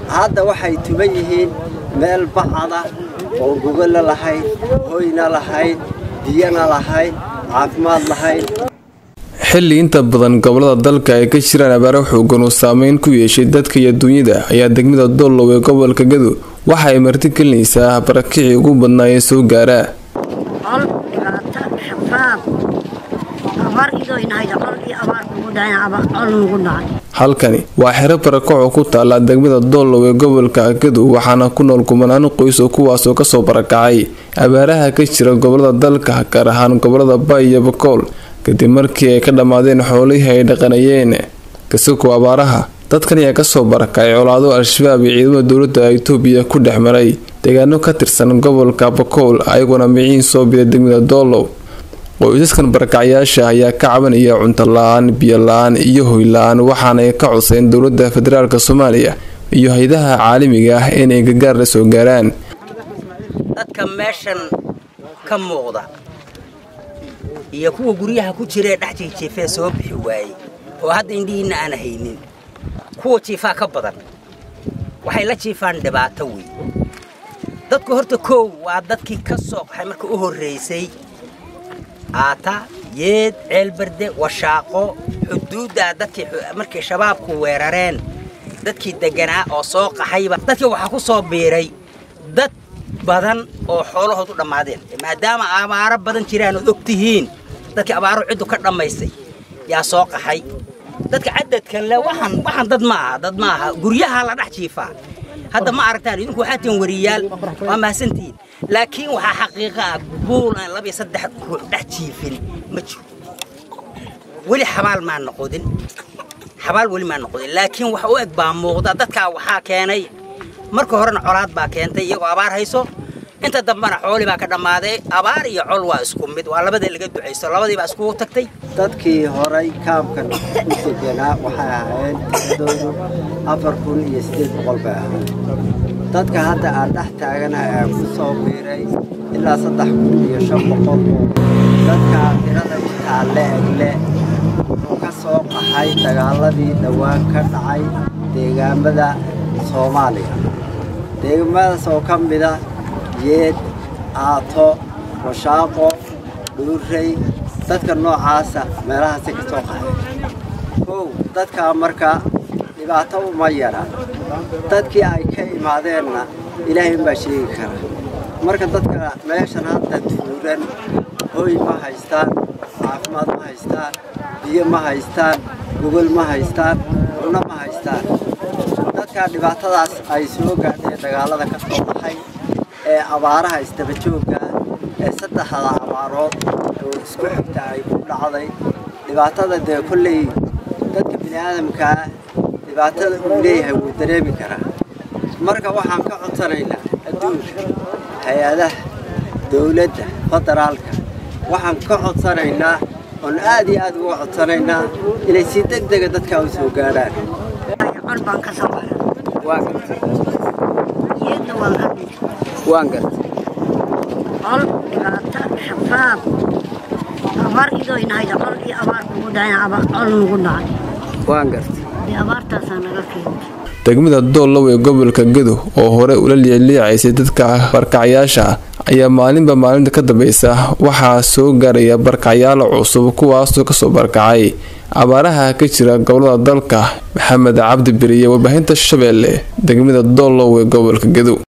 hadda waxay tuban yihiin meel bacada oo gogolo lahayn hoyna lahayn biyana lahayn caafimaad lahayn xilli inta badan gobolada dalka ay ka jiraan abaaro xoogan oo saameyn ku yeeshay dadka iyo duunyada ayaa degmada doolow ee gobolka gado waxa ay marti gelinaysaa barakicii ugu badnaa ee soo gaaraa col dhibaato shabaab abaar idoo inahayd col iyo abaar kugu dhacay col nugu dhacay halkani waa xero barakaco ku taala degmada doolow ee gobolka gado waxaana ku nool kumanaan qoys oo kuwaasoo kasoo barakacay abaaraha ka jira gobolada dalka gaar ahaan gobolada bay iyo bakool kadib markii ay ka dhammaadeen xoolihii ay dhaqanayeen kasakoo abaaraha dadkan ayaa kasoo barakacay colaado al-shabaab iyo ciidamada dowladda itoobiya ku dhex maray deegaano ka tirsan gobolka bakool ayagoona miciin soo biday degmada doolow qoysaskan barakacyaasha ayaa ka cabanaya cunto la-aan biyo la-aan iyo hoy la-aan waxaana ay ka codseen dowladda federaalk soomaaliya iyo hay-adaha caalamiga ah inay gargaar la soo gaaraan dadka meeshan ka muuqda iyo kuwa guryaha ku jira ee dhex jiijiifee soo bixi waayey oo hadda indhihiinna aan haynin kuwa jiifaa ka badan waxay la jiifaan dhibaato wey dadku horta koow waa dadkii ka soo qaxay marka u horraysay aata yeed ceelbarde washaaqo xuduuddaa dadkii markay shabaabku weerareen dadkii degganaa oo soo qaxayba dadkii waxaa ku soo biiray dad badan oo xoolahoodu dhammaadeen maadaama abaaro badan jiraan ood og tihiin dadkii abaaro ciddu ka dhammaystay yaa soo qaxay dadka cadadkan le waxaan waxaan dad ma aha dad ma aha guryaha la dhex jiifaa hadda ma aragtaan idinku waxaa tihin wariyaal waa mahadsantihiin laakiin waxaa xaqiiqa ah buul aan laba iyo saddex ruux dhex jiifin ma jiro weli xabaal maa noqodin xabaal weli maa noqodin laakiin wax u eg baa muuqda dadkaa waxaa keenay marka horena colaad baa keentay iyagoo abaar hayso inta dambena xooli baa ka dhammaaday abaar iyo col waa isku mid waa labadii laga ducaysto labadii baa iskugu tagtay dadkii horay kaamkan u deganaa waxay ahaayeen tiradoodu afar kun iyo siddeed boqol bay ahayd dadka hadda aan dhex taagana ee ku soo biiray ilaa saddex kun iyo shan boqol oo dadka tirada intaa le-egle wuxuu ka soo qaxay dagaaladii dhowaan ka dhacay deegaamada soomaaliya deegaamadaas oo ka mida yeed aato washaaqo dhuurey dadka noocaasa meelahaasi ka soo qaxay kow dadkaa marka dhibaato uma yara dadkii ay ka imaadeenna ilaahay unbaa sheegi kara marka dadka meeshan hadda tuuran hoy ma haystaan caafimaad ma haystaan biyo ma haystaan gogol ma haystaan cunno ma haystaan dadkaa dhibaatadaas ay soo gaadheen dagaalada ka soo baxay ee abaaraha isdaba joogga ee saddexda abaarood oo isku xigta ay ku dhacday dhibaatada dee kolley dadka bini aadamkaa dhibaatada uu leeyahay wuu dareemi karaa marka waxaan ka codsanaynaa adduunka hay-adaha dowladda federaalka waxaan ka codsanaynaa oon aad iyo aad uga codsanaynaa inay si deg dega dadkaa u soo gaadhaan col baan ka soo baxay waa gartay yeedna waan ka dhintay waan gartay col dhibaato shabaab abaar idoo inahayd col iyo abaar kugu dhacay col nugu dhacay waan gartay dee abaartaasaa naga keentay degmada doolow ee gobolka gado oo hore ula liicliicaysay dadka barkacyaasha ayaa maalinba maalinta ka dambeysa waxaa soo gaaraya barkacyaalo cusub kuwaasoo kasoo barkacay abaaraha ka jira gobolada dalka maxamed cabdi beriye warbaahinta shabeelle degmada doolow ee gobolka gado